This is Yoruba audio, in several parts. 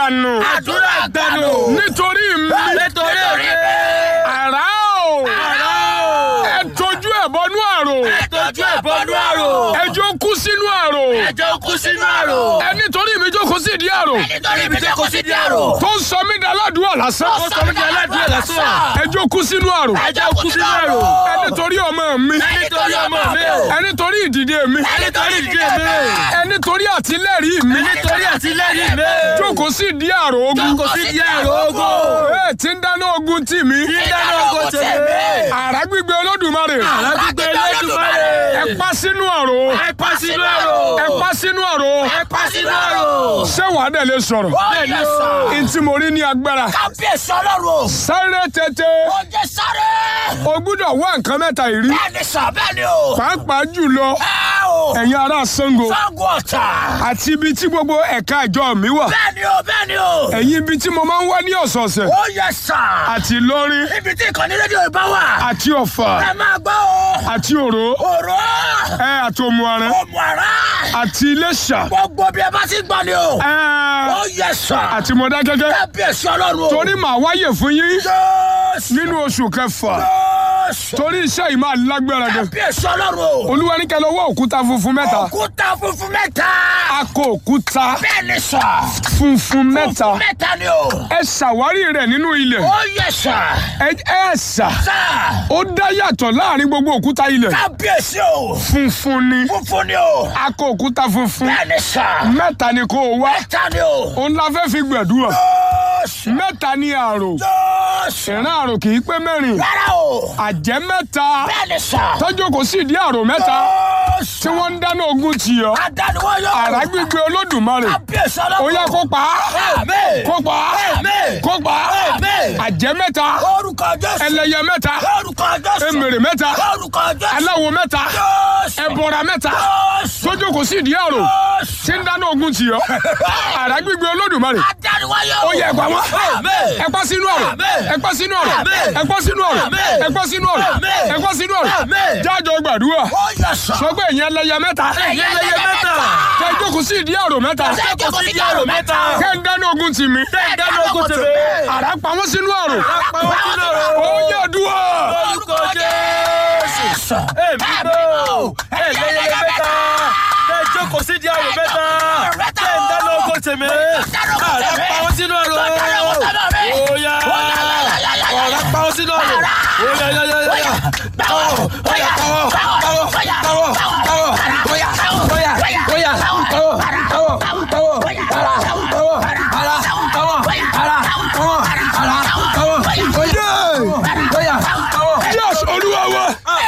gbanu àdúrà gbanu. nítorí mi nítorí mi. àrá o àrá o. ẹ tójú ẹ bọnú àrò ẹtọ́jú ẹ̀bọnú àrò. ẹjọ́ kú sínú àrò ẹjọ́ kú sínú àrò. ẹ nítorí mi jókòó sí ìdí àrò nítorí mi jẹ́ kó sí di àrò. tó ń sọ mí di aládùúgbò lásán ó sọ mí di aládùúgbò lásán. ẹjọ́ kú sínú àrò ẹjọ́ kú sínú àrò. ẹ nítorí ọmọ mi nítorí ọmọ mi o. ẹ nítorí ìdìde mi nítorí ìdílé mi. ẹ nítorí àtìlẹ́rìí mi nítorí àtìlẹ́yìn mi. jókòó sí ìdí àrò ogun kò sí di àrò ogo. ẹ tí ń dáná ogun tì mí dídáná ogo tèmi. àrá gbígbé olódùmarè alágbègbè lẹ́dùnmáre. ẹ pa sínú àrò ẹ pa sínú àrò. ẹ pa sínú àrò ẹ pa sínú àrò. ṣé wàá dẹ̀ lè sọ̀rọ̀ bẹ́ẹ̀ ni o. ntí mo rí ní agbára kábíyèsí ọlọ́run. sáré tètè ó jẹ́ sáré. o gbúdọ̀ wá nǹkan mẹ́ta yìí rí bẹ́ẹ̀ ni sà bẹ́ẹ̀ ni o. pàápàá jùlọ ẹ o. ẹ̀yin ará Ṣàngó Ṣàngó Ọ̀tà. àti ibi tí gbogbo ẹ̀ka ìjọ mi wà bẹ́ẹ̀ ni o bẹ́ẹ̀ ni o. ẹ̀yin ibi tí mo máa ń wá ní ọ̀sọ̀ọ̀sẹ̀ ó yẹ sà. àti Ìlọrin ibi tí ìkànnì rédíò ìbá wà. àti Ọ̀fà ẹ máa gbọ́ o. àti Òró òró. ẹ àti Òmùaran ọmọ ara. àti Iléṣà gbogbo bí ẹ bá ti gbọ́ ni o. ẹ ó yẹ sà. àti Mọdákẹ́kẹ́ kábíyèsí ọlọ́run o. torí màá wáyè fún yín Jésù. nínú oṣù kẹfà Jésù. torí iṣẹ́ yìí máa lágbára gan kábíyèsí ọlọ́run o. Olúwa ní kẹ́ lọ wá òkúta funfun mẹ́ta òkúta funfun mẹ́ta. akọ òkúta bẹ́ẹ̀ ni sà. funfun mẹ́ta funfun mẹ́ta ni o. ẹ ṣàwárí rẹ̀ nínú ilẹ̀ ó yẹ sà. ẹ ẹ ṣà sà. ó dá yàtọ̀ láàrin gbogbo òkúta ilẹ̀ kábíyèsí o. funfun ni funfun ni o. akọ òkúta funfun bẹ́ẹ̀ ni sà. mẹ́ta ni kó o wá mẹ́ta ni o. òun la fẹ́ fi gbẹ̀dúrà Jésù. mẹ́ta ni àrò Jésù. ìran àrò kì í pé mẹ́rin rárá o. àjẹ́ mẹ́ta bẹ́ẹ̀ ni sà. tọ́jú kò sí ìdí àrò mẹ́ta Jésù. tí wọ́n ń dáná ogun tì ọ́ adániwọ́ yóò. àrá gbígbé olódùmarè kábíyèsí ọlọ́run. ó yá kó pa á Àmín. kó pa á Àmín. kó pa á Àmín. àjẹ́ mẹ́ta orúkọ Jésù. ẹlẹ́yẹ mẹ́ta orúkọ Jésù. emèrè mẹ́ta orúkọ Jésù. aláwo mẹ́ta Jésù. ẹbọra mẹ́ta Jésù. tọ́jú kò sí ìdí àrò Jésù. tí ń dáná ogun tì ọ́ àrá gbígbé olódùmarè adániwọ́ yóò. ó yẹ ẹgbà wọn Àmín. ẹgbà sínú ọ̀rọ̀ Àmín. ẹgbà sínú ọ̀rọ̀ Àmín. ẹgbà sínú ọ̀rọ̀ Àmín. ẹgbà sínú ọ̀rọ̀ Àmín. ẹgbà sínú ọ̀rọ̀ Àmín. jájọ gbàdúrà ó yẹ sà. sọ pé ìyẹn ẹlẹ́yẹ mẹ́ta ẹ̀yẹ lẹ́yẹ mẹ́ta. kẹ́ ẹ jókòó sí ìdí àrò mẹ́ta Kẹ́ ẹ jókòó sí ìdí àrò mẹ́ta. kẹ́ ẹ dáná ogun tì mí Kẹ́ ẹ dáná ogun tì mí. àrá pa wọ́n sínú àrò pa wọ́n sínú àrò. ó yẹ dúró orúkọ Jésù. èmi bò ẹlẹ́yẹlẹ mẹ́ta tẹ jókòó sí di àrò mẹ́ta tẹ ń dáná oko tèmi àrà pa wọn sínú àrò óyá ọ̀rá pa wọn sínú àrò óyá yá yá yá káwọ́ óyá káwọ́ káwọ́ káwọ́ káwọ́ óyá óyá óyá káwọ́ káwọ́ káwọ́ ara káwọ́ ara káwọ́ ara káwọ́ ara káwọ́ óyá óyá káwọ́. yes olúwa wa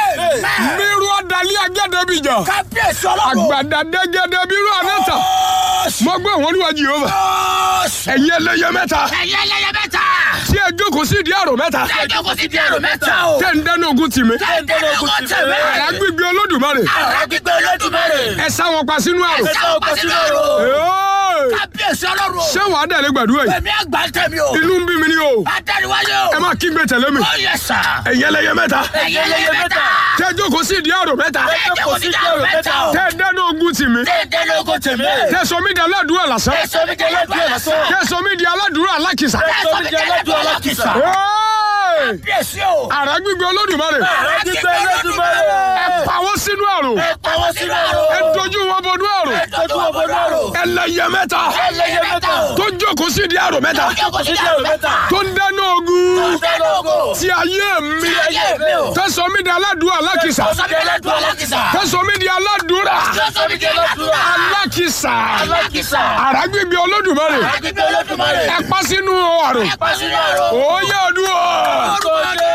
mírú ọ̀dàlẹ́ agẹ́dẹ́bìjà kábíyèsí ọlọ́run. àgbàdà dẹ́gẹ́dẹ́ bírú ànátà Jésù. mo gbé wọn olúwa jehova Jésù. ẹ̀yin ẹlẹ́yẹ mẹ́ta ẹ̀yẹ lẹ́yẹ mẹ́ta. tí ẹ jókòó sí ìdí àrò mẹ́ta ẹ jókòó sí ìdí àrò mẹ́ta o. tẹ́ ń dáná ogun tì mí tẹ́ ń dáná ogun tì mí. àrá gbígbé olódùmarè àrà gbígbé olódùmarè. ẹ sá wọn pa sínú àrò ẹ sáwọn pa sínú àrò. Ee, kábíyèsí ọlọ́run. ṣé wàá dẹ̀lé gbàdúrà yìí èmi àgbà ń tẹ̀mí o. inú ń bí mi ní o adániwáyé o. ẹ má kí n gbé tẹ̀lé mi ó yẹ sà. ẹ̀yin ẹlẹ́yẹ mẹ́ta ẹ̀yẹ lẹ́yẹ mẹ́ta. tẹ́ ẹ jókòó sí ìdí àrò mẹ́ta ẹ jókòó sí ìdí àrò mẹ́ta o. tẹ́ ẹ dáná ogun tì mí tẹ́ ń dáná ogun tì mí. tẹ́ ẹ sọ mí di aládùúrà lásán ẹ sọ mi jẹ́ lọ́dún ọ̀làsán. tẹ́ ẹ sọ mí di aládùúrà alákìsà ẹ sọ mi jẹ́ lọ́dún ọ̀làkìsà. Ee, kábíyèsí o. àrá gbígbé olódùmarè àrà gbígbé olódùmarè. ẹ pa wọ́n sínú àrò ẹ pa wọ́n sínú àrò. ẹ dojú wọn bọnú àrò ẹ tọ́jú wọn bọ́nú àrò. ẹlẹ́yẹ mẹ́ta ẹlẹ́yẹ mẹ́ta o. tó jókòó sí ìdí àrò mẹ́ta ẹ jókòó sí ìdí àrò mẹ́ta. tó ń dáná ogun tó ń dáná ogun. tí ayé mi ayé mi o. tẹ́ sọ mí di aládùúrà alákìsà Ó sọ mi jẹ́ lọ́dún ọ̀làkìsà. tẹ́ sọ mí di aládùúrà Ó sọ mi jẹ́ lọ́dún alákìsà ọ̀làkìsà. àrá gbígbé olódùmarè àrà gbígbé olódùmarè. ẹ pa sínú àrò ẹ pa sínú àrò. òye ọdún ọ orúkọ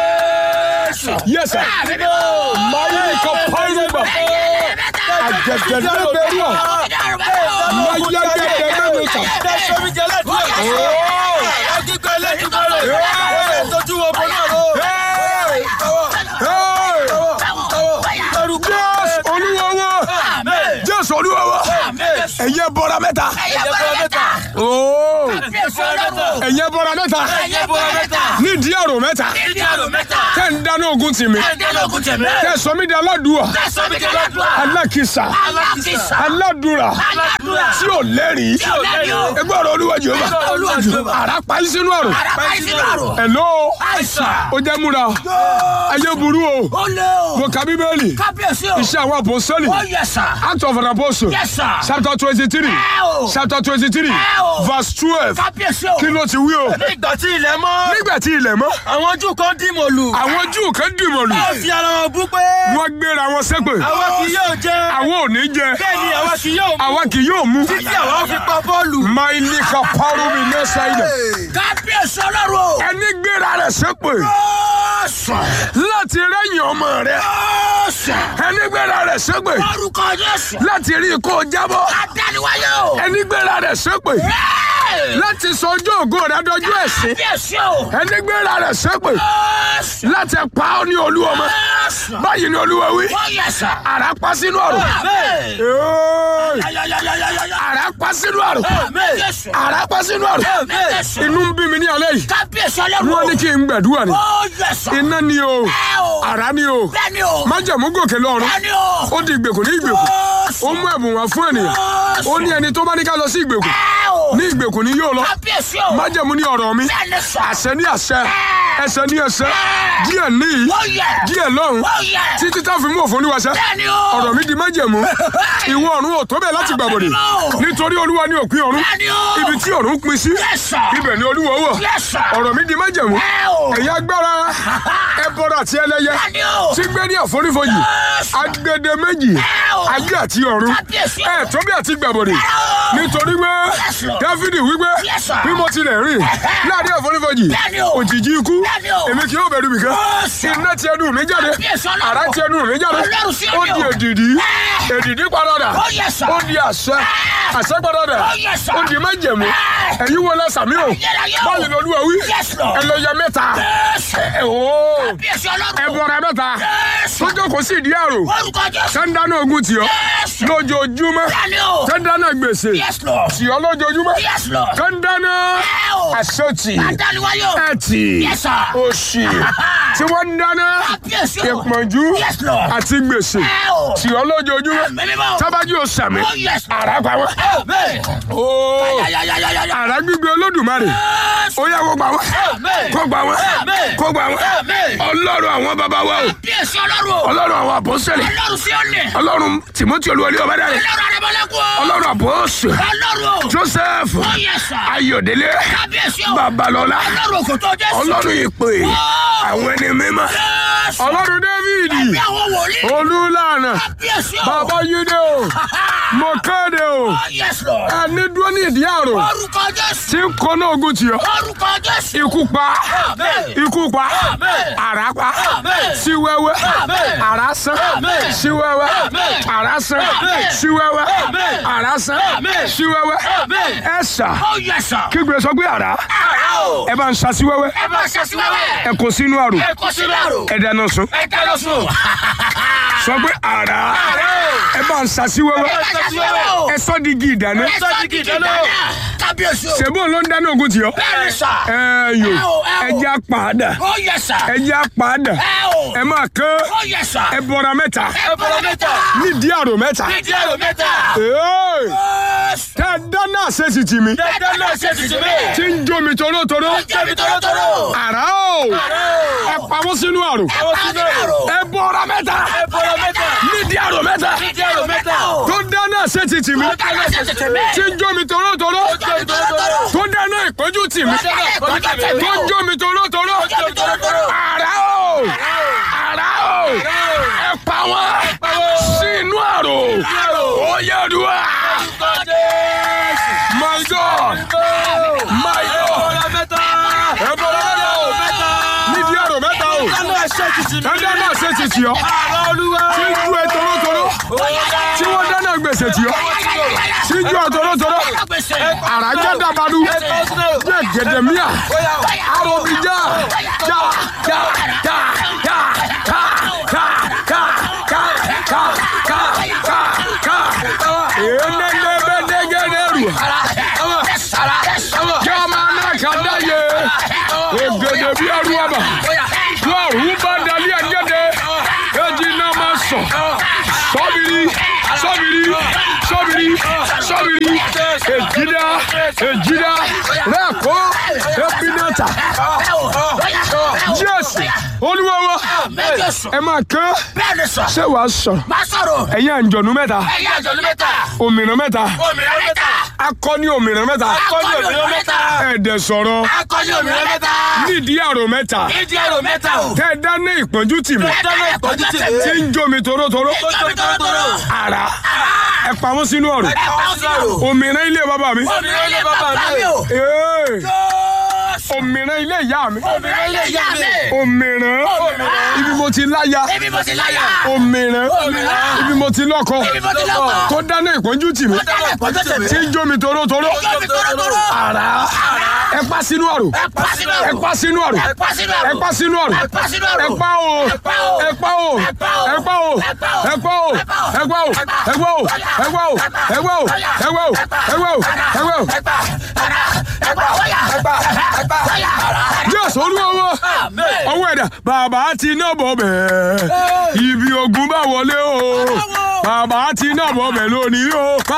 Jésù. yẹsẹ àmì mi o. máyé kọ pàrọgbà àjẹjẹrẹ bẹ̀rù ọ máyégẹdẹ mẹnu sàn tẹ sọmi jẹ lẹ́dùn ọ̀làsán ẹ kíkọ ẹlẹ́dùnmọ́rẹ́ ẹ tọ́jú wọn bọ́ náà lọ. jésù olúwa wa jésù olúwa wa ẹyẹ bọra bọ́ra mẹ́ta. ẹ̀yẹ bọ́ra mẹ́ta. ooo kábíyèsí ọlọ́run. ẹ̀yẹ bọ́ra mẹ́ta. ẹ̀yẹ bọ́ra mẹ́ta. nídìí àrò mẹ́ta. ìdí àrò mẹ́ta. tẹ́ ń dáná ogun tì mí. ẹ̀ńdẹ́ lókun tẹ̀mẹ́. tẹ́ sọ mí di aládùúà. tẹ̀sán mi kẹ́lẹ́ dùn. alákìsà. alákìsà. aládùúrà. aládùúrà. tí ò lẹ́rìí. tí ò lẹ́rìí o. ẹgbẹ́ ọ̀rọ̀ olúwa jehova. Olúwa Jèhófà. àrà pa yín sínú àrò. àràbà ìsìn àrò. hello. àìsàn. ó jẹ́ múra. ayé burú o. ó lé o. mo ka bíbélì. kábíyèsí o. iṣẹ́ àwọn àpòsọ́lì. ó yẹ sà. act of an apostle. Yes, sir. chapter twenty three. ẹ o. chapter twenty three. ẹ o. verse twelve. kábíyèsí o. kí ló ti wí o. nígbà tí ilẹ̀ mọ́ nígbà tí ilẹ̀ mọ́. àwọn Júù kan dì mọ̀lù. àwọn júù kan dìmọ̀ lù. wọ́n fi ara wọn bú pé wọ́n gbéra wọn ṣépè. àwa kì yóò jẹ àwọn ò ní jẹ. bẹ́ẹ̀ ni àwa kì yóò mú àwa kì yóò mú. títí àwa fi pa bọ́ọ̀lù. máìlì ka parọ́ mi ní ṣáìdà. kábíyèsí ọlọ́run o. ẹni gbéra rẹ̀ ṣépè. ó sàn. láti rẹ́yìn ọmọ rẹ̀. ó sàn. ẹni gbéra rẹ̀ ṣépè. orúkọ Jésù. láti rí i kó jábọ́. adániwáyé o. ẹni gbéra rẹ̀ ṣépè. Ẹ́ẹ̀. láti sọ ọjọ́ ògo rẹ̀ dọjọ́ ẹ̀sìn. kábíyèsí o. ẹni gbéra rẹ̀ ṣépè. ó sàn. láti pa ọ́ ní olú ọmọ. ó sàn. báyìí ni olúwa wí. ó yẹ sà. àrà pa sínú ọ̀rọ̀. Àmín. Ẹ́ẹ̀. Yáyáyáyáyáyá. àrà pa sínú ọ̀rọ̀. Àmín. Jésù. àrà pa sínú ọ̀rọ̀. Àmín. Jésù. inú ń bí mi ní alẹ́ yìí. kábíyèsí ọlọ́run o. wọ́n ní kí n gbàdúrà ni. ó yẹ sà. iná ni o ẹ o. àrá ni o bẹ́ẹ̀ni o. májàmú gòkè lọ́run bẹ́ẹ̀ni o. ó di ìgbèkùn ní ìgbèkùn ó ó sàn. mú ẹ̀bùn wá fún ènìyàn ó ní ẹni tó bá ní ká lọ sí ìgbèkùn ẹ o. ní ìgbèkùn ni yóò lọ kábíyèsí o. májàmú ní ọ̀rọ̀ mi bẹ́ẹ̀ni sà. àṣẹ ní àṣẹ ẹsẹ̀ ní ẹsẹ̀ díẹ̀ níyì ó yẹ. díẹ̀ lọ́run ó yẹ. títí tá fi mú òfin olúwaṣẹ́ bẹ́ẹ̀ni o. ọ̀rọ̀ mi di májẹ̀mú ìwọ ọ̀run ò tó bẹ́ẹ̀ láti gbàbọ̀dẹ̀ nítorí olúwa ní òpin ọ̀run bẹ́ẹ̀ni o. ibi tí ọ̀run pin sí Yes, sir. ibẹ̀ ni olúwa wọ̀ Yes, sir. ọ̀rọ̀ mi di májẹ̀mú ẹ o. ẹ̀yin agbára ẹbọra àti ẹlẹ́yẹ bẹ́ẹ̀ni o. tí gbé ní àforífojì Yes, sir. agbede méjì Ẹ o. ayé àti ọ̀run Kábíyèsí o. ẹ tó bí àti gbàbọ̀dẹ̀ o. nítorí pé Yes, Lord. dáfídì wípé Yes, sir. bí mo tilẹ̀ rìn láàrin àforífojì Bẹ́ẹ̀ni o. òjìji ikú Bẹ́ẹ̀ni o. èmi kì yóò bẹ̀rù mi kan Yes, sir. iná ti ẹnu mi jáde Kábíyèsí Ọlọ́run. àrá ti ẹnu mi jáde Ọlọ́run sí ó ẹni di o. èdìdí Ẹ. èdìdí padà Ó yẹ sà. ó di àṣẹ àṣẹ padà Ó yẹ sà. ó di májẹ̀mú Ẹ. ẹ̀yin wo lẹ sàmì o Ayérayé o. báyìí ni olúwa wí Yes, Lord. ẹ lọ yẹ mẹ́ta Jésù. ẹ ooo kábíyèsí ọlọ́run. ẹ bọra mẹ́ta Jésù. sójó kò sí ìdí àrò orúkọ Jésù. sẹ́ńdáná ogun tì ọ́ Jésù. lójoojúmọ́ bẹ́ẹ̀ni o. sẹ́ńdáná gbèsè Yes, Lord. tì ọ́ lójoojúmọ́ Yes, Lord. sẹ́ńdáná Ẹ o. àṣetì adániwáyé o. ẹtì Yes, sir. òṣì tí wọ́n ń dáná kábíyèsí o. ìpọ́njú Yes, Lord. àti gbèsè Ẹ o. tì ọ́ lójoojúmọ́ mímímọ́. tábàjú ò sàmì Oh, yes. àrà pa wọ́n. Amen. ooo Yáyáyáyáyá. àrà gbígbé olódùmarè Jésù. ó yá kó gbà wọ́n Amen. kó gbà wọ́n Amen. kó gbà wọ́n Amen. ọlọ́run àwọn bàbá wa o kábíyèsí ọlọ́run o. ọlọ́run àwọn àpọ́sẹ̀lẹ̀ ọlọ́run sí ọ̀nì. ọlọ́run tìmọ́tì olúwọlé ọbádàrẹ ọlọ́run arẹmọlẹ́kùn o. ọlọ́run àpọ́sẹ̀ ọlọ́run o. joseph ó yẹ sà. ayọ̀délé kábíyèsí o. babalọ́lá ọlọ́run òkò tó Jésù. ọlọ́run ìpè àwọn ẹni mímọ́ Jésù. ọlọ́run dávìdì bí àwọn wòlíì. olúlànà kábíyèsí o. bàbá yídé o mo kéde o Oh, yes, Lord. ẹni dúró ní ìdí àrò orúkọ Jésù. tí ń kọ́nà ogun tì ọ́ orúkọ Jésù. ikú pa Amen. ikú pa Amen. àrá pa Amen. sí wẹ́wẹ́ Amen. àrá sán Amen. sí wẹ́wẹ́ Amen. àrá sán Amen. sí wẹ́wẹ́ Amen. àrá sán Amen. sí wẹ́wẹ́ Amen. ẹ sà Oh, yes, sir. kígbe sọ pé àrá Àrà o. ẹ bá ń sa sí wẹ́wẹ́ ẹ bá ṣe sí wẹ́wẹ́. ẹ kó sínú àrò ẹ kó sínú àrò. ẹ dáná sun ẹ dáná sùn. sọ pé àrá Àrà o. ẹ bá ń sa sí ẹ wẹ́wẹ́ bá ṣe sí wẹ́wẹ́ o. ẹ sọ di igi ìdáná ẹ sọ di kìkì dáná. kábíyèsí o. ṣèbó ló ń dáná ogun tì ọ́ bẹ́ẹ̀ni sà. ẹ yò Ẹ o, ẹ o. ẹ já padà Oh, yes, sir. ẹ já padà ẹ o. ẹ máa kán Oh, yes, sir. ẹ bọra mẹ́ta ẹ bọ̀rọ̀ mẹ́ta. nídìí àrò mẹ́ta. Nídìí àrò mẹ́ta. Ee, Jésù. tẹ dáná àṣẹṣì tì mí Dandan náà ṣe tuntun bẹ́ẹ̀. tí ń jó mi torótoró Jẹ́bi tọ́lọ́tọ́lọ́. àrá o ẹ pamọ́ sínú àrò Ẹ pa sínú àrò. ẹ bọra mẹ́ta Ẹ bọ̀rọ̀ mẹ́ta. nídìí àrò mẹ́ta Nídìí àrò mẹ́ta. tó dáná àṣẹṣì tì mí Dandan náà ṣe tuntun bẹ́ẹ̀. tí ń jó mi torótoró Jẹ́bi tọ́lọ́tọ́lọ́. tó dáná ìpọ́njú tì mí tó ń jó mi torótoró Jẹ́bi tọ́lọ́tọ́lọ́. àrá o àrá o ẹ pa wọn sínú àrò ó yẹ dùá my god my god ẹ bọra mẹ́ta nídìí àrò mẹ́ta o ẹ dáná àṣẹṣì tì ọ́ tí ń ju ẹ torótoró tí wọ́n dáná gbèsè tì ọ́ tí ń ju ẹ torótoró àràjá dàbàdù jẹ gẹdẹmíà arobija ja ja ja ja ka ka ka ka ka ka ka ka ka enenebedegede ògèdè bí arúgbó lọ́rùn bá dalí ẹ̀gẹ́dẹ́ èjì náà máa sọ sọ́bìrì sọ́bìrì sọ́bìrì sọ́bìrì èjìdá èjìdá rẹ́ẹ̀kọ́ ẹ̀pínẹ́ta jésù olúwa wa ẹ máa kán Bẹ́ẹ̀ni sọ. ṣé wàá sọ̀rọ̀ Má sọ̀rọ̀. ẹ̀yin àǹjọ̀nú mẹ́ta Ẹ̀yin àjọ̀lú mẹ́ta. òmìnira mẹ́ta Òmìnira mẹ́ta. akọni òmìnira mẹ́ta Akọni òmìnira mẹ́ta. ẹ̀ẹ́dẹ̀ sọ̀rọ̀ Akọni òmìnira mẹ́ta. nídìí àrò mẹ́ta Ìdí ẹ̀rọ mẹ́ta o. tẹ́ ẹ dáná ìpọ́njú tì mí Dáná ìpọ́njú tì mí. tí ń jómi torótoró Tóbi tọ́rọ́tọ́rọ́. ara ẹ pa wọ́n sínú ọ̀rọ̀ Ẹ pa ó sọ̀rọ̀. òmìnira ilé bàbá mi Òmìnira ilé bàbá mi o. Ee, òmìnira ilé ìyá mi Òmìnira ilé ìyá mi. òmìnira ibi mo ti láya Ibi mo ti láyà. òmìnira Òmìnira. ibi mo ti lọ́kọ Ibi mo ti lọ́kọ̀. tó dáná ìpọ́njú tì mí Dáná ìpọ́njú tì mí. tí ń jómi torótoró Tóbi tọ́rọ́tọ́rọ́. ara ẹ pa sínú ọ̀rọ̀ Ẹ pa sínú ẹ ọ̀rọ̀. pa sínú ọ̀rọ̀ Ẹ pa sínú ọ̀rọ̀. ẹ pa sínú ọ̀rọ̀ Ẹ pa sínú ọ̀rọ̀. ẹ pa o Ẹ pa o. ẹ pa o Ẹ pa o. ẹ pa o Ẹ pa o. ẹ pa o Ẹ pa o. ẹ pa o ẹ pa o ẹ pa o ẹ pa o ẹ pa o ẹ pa o ẹ pa o Ẹ pa. Ara. Ẹ pa. Wáyà. Ẹ pa. Ẹ pa. Wáyà. jésù olúwa wa ọwọ́ ẹ̀dá bàbá ti náà bọ̀ bẹ́ẹ̀ ibi ogun bá wọlé o bàbá ti náà bọ̀ bẹ́ẹ̀ lónìí o.